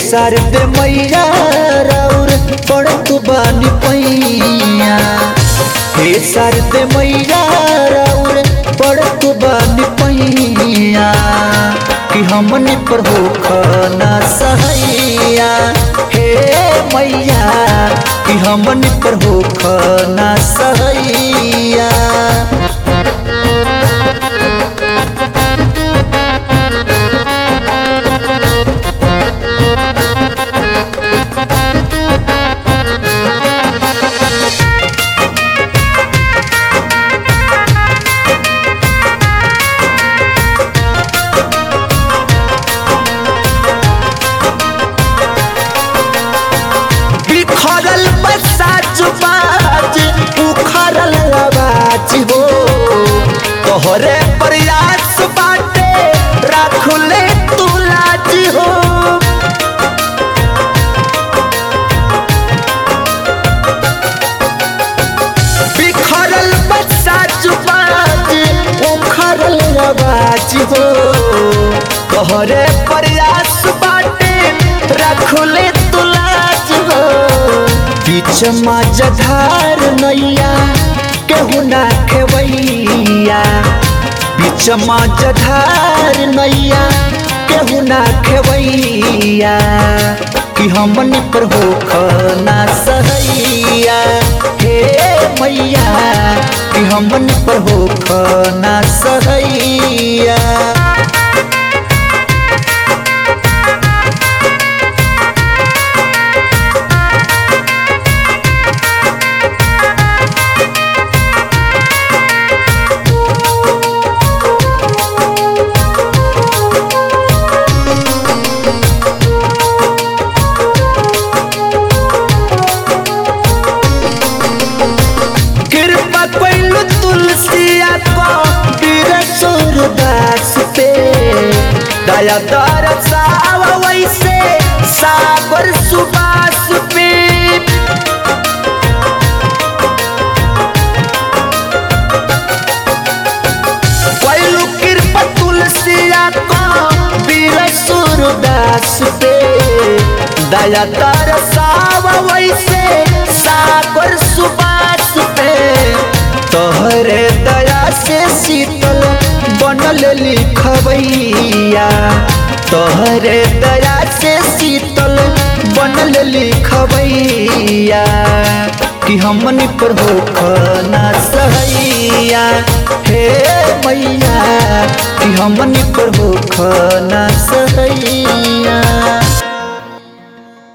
शारदे मैया राउर पड़त बानी पैया हे शारदे मैया राउर पड़त बानी पैया कि हमने पर हो खाना सहैया हे मैया कि हमने पर हो खाना सहैया बिखरल बसाज बाज उखरल आवाज हो तोहरे प्रयास बाटे राखुले तू लाज हो बिखरल बसाज बाज उखरल आवाज हो तोहरे प्रयास बाटे राखुले तू लाज हो बीच मझधार नैया केहू ना खेवैया बीच मझधार नैया केहू ना खेवैया कि हमन पर हो खाना सहैया हे मैया कि हमन पर हो खाना सहैया कृपा कैलु तुलसिया को वीर सूरदास पे दया दरसाव वैसे सागर सुबास पे कैलु कृपा तुलसिया को वीर सूरदास पे दया दरसाव वैसे सागर सुबास पे तोहरे दया से शीतल बनल लिखबैया तोहरे दया से शीतल बनल लिखबैया कि हमन पर हो खाना सहैया हे मैया कि हमन पर हो खाना सहैया